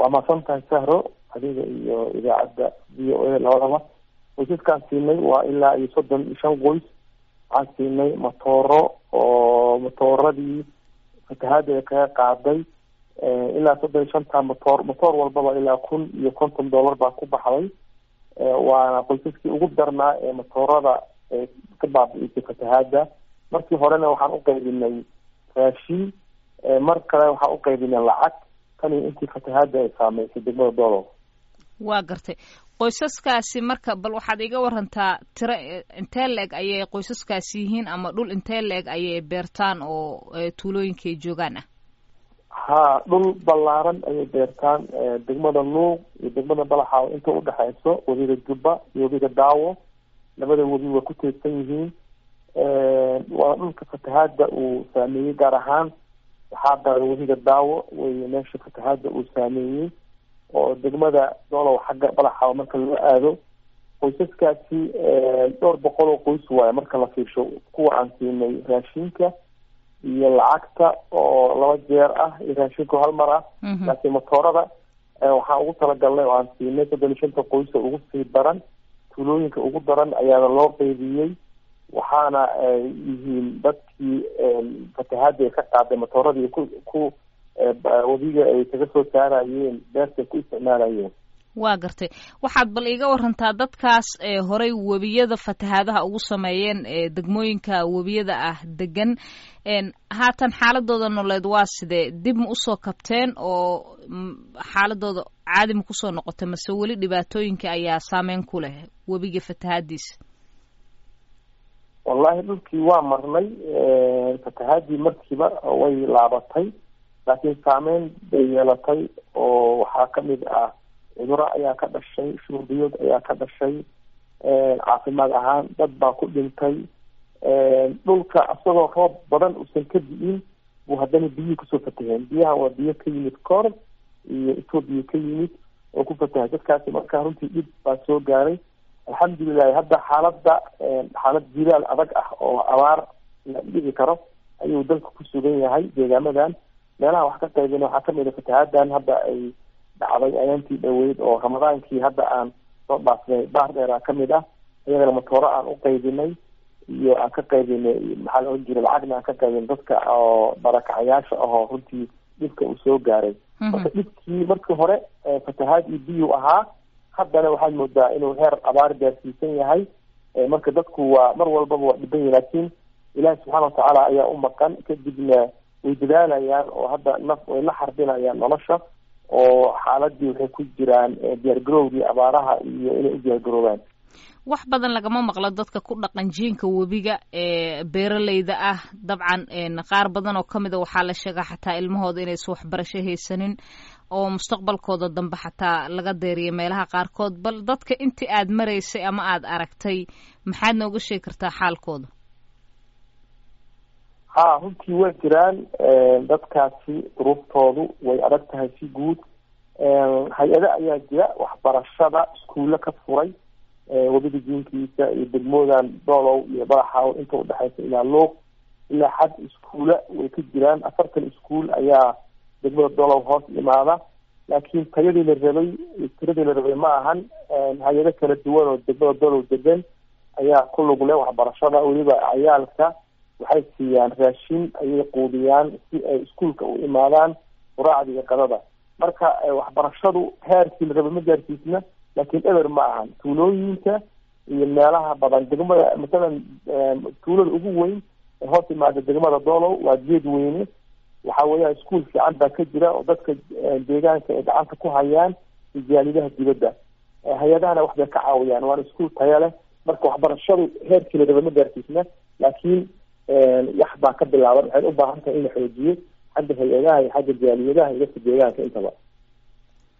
waa mahadsan tahay sahro adiga iyo idaacadda v o a labadaba qoysaskaan siinay waa ilaa iyo soddon iyo shan qoys waxaan siinay matooro oo matooradii fatahaada kaga qaaday ilaa soddon iyo shanta matoor matoor walbaba ilaa kun iyo konton dollar baa ku baxday waana qoysaskii ugu darnaa ee matoorada ka baabi'isay fatahaada markii horena waxaan uqaybinay raashin mar kale waxaan uqaybinay lacag tani intii fatahaada ay saameysay degmada doolow waa gartay qoysaskaasi marka bal waxaad iga warantaa tiro intee la-eg ayay qoysaskaasi yihiin ama dhul intee la-eg ayay beertaan oo tuulooyinka ay joogaan ah ha dhul ballaaran ayay beertaan degmada luuq iyo degmada balaxaaw inta udhexeyso webiga jubba iyo webiga daawo labada webi waa ku teedsan yihiin waa dhulka fatahaada uu saameeyey gaar ahaan waxaa daran webiga daawo wey meesha fatahaada uu saameeyey oo degmada doolow xagga balaxaaw marka loo aado qoysaskaasi dhowr boqol oo qoys waayo marka la fiirsho kuwa aan siinay raashinka iyo lacagta oo laba jeer ah iyo raashinku hal mar ah laakiin matoorada waxaan ugu talagalnay oo aan siinay soddon iyo shanta qoysa ugu sii daran tuulooyinka ugu daran ayaana loo qeybiyey waxaana yihiin dadkii fatahaada ay ka qaaday matooradii ku ku webiga ay kaga soo saarayeen beertay ku isticmaalayeen waa gartay waxaad bal iiga warantaa dadkaas horey webiyada fatahaadaha ugu sameeyeen degmooyinka webiyada ah degan haatan xaaladooda nololeed waa sidee dib ma usoo kabteen oo xaaladooda caadi ma kusoo noqotay mase weli dhibaatooyinka ayaa saameyn ku leh webiga fatahaadiisa wallahi dhulkii waa marnay fatahaadii markiiba way laabatay laakiin saameyn bay yeelatay oo waxaa kamid ah cuduro ayaa ka dhashay shuurbiyood ayaa ka dhashay caafimaad ahaan dad baa ku dhintay dhulka isagoo roob badan uusan ka di'in buu haddana biyihii kusoo fataheen biyaha waa biyo ka yimid koor iyo etoobiya ka yimid oo ku fatahay dadkaasi markaa runtii dhib baa soo gaaray alxamdulilahi hadda xaaladda xaalad jilaal adag ah oo abaar la dhici karo ayuu dalka ku sugan yahay deegaamadan meelaha wax ka qaybina waxaa kamid a fatahaaddan hadda ay dhacday ayaantii dhaweyd oo ramadaankii hadda aan soo dhaafnay baar dheeraa kamid ah iyagana matooro aan u qaybinay iyo aan ka qaybinay maxaa la ohan jiray lacagna aan ka qaybinay dadka oo barakacayaasha ahoo runtii dhibka uu soo gaaray marka dhibkii markii hore fatahaad iyo biyuu ahaa haddana waxaad moodaa inuu heer abaar gaarsiisan yahay marka dadku waa mar walbaba waa dhiban yahi laakiin ilaahi subxaana watacaala ayaa u maqan kadibna way dadaalayaan oo hadda naf way la xarbinayaan nolosha oo xaaladii waxay ku jiraan diyaargarowgii abaaraha iyo inay u diyaargaroobaan wax badan lagama maqlo dadka ku dhaqan jiinka webiga ee beeraleyda ah dabcan qaar badan oo kamid a waxaa la sheegaa xataa ilmahooda inaysan waxbarasho haysanin oo mustaqbalkooda dambe xataa laga deeriya meelaha qaarkood bal dadka intii aad maraysay ama aada aragtay maxaad nooga sheegi kartaa xaalkooda ha runtii waa jiraan dadkaasi duruuftoodu way adag tahay si guud hay-ado ayaa jira waxbarashada iskuulle ka furay webiga jiinkiisa iyo degmoodan doolow iyo badaxaaw inta udhexeysa ilaa luuq ilaa xad iskuula way ka jiraan afartan iskuul ayaa degmada doolow hoos imaada laakiin tayadii la rabay tiradii la rabay ma ahan hay-ado kala duwan oo degmada doolow degan ayaa ku lug leh waxbarashada weliba cayaalka waxay siiyaan raashin ayay quudiyaan si ay iskuolka u imaadaan quraacda iyo qadada marka waxbarashadu heerkii la rabay ma gaarsiisna laakiin eber ma ahan tuulooyinka iyo meelaha badan degmada masalan tuulada ugu weyn ee hoos imaada degmada doolow waa geed weyne waxa weeyaan iskuol fiican baa ka jira oo dadka deegaanka ay gacanta ku hayaan ijaalidaha dibadda hay-adahana waxbay ka caawiyaan waana iskuol taya leh marka waxbarashadu heerkii la rabay ma gaarsiisna laakiin wax baa ka bilaaban waxay u baahan tahay in la xoojiyo xagga hay-adaha iyo xagga jaaliyadaha iyo dadka deegaanka intaba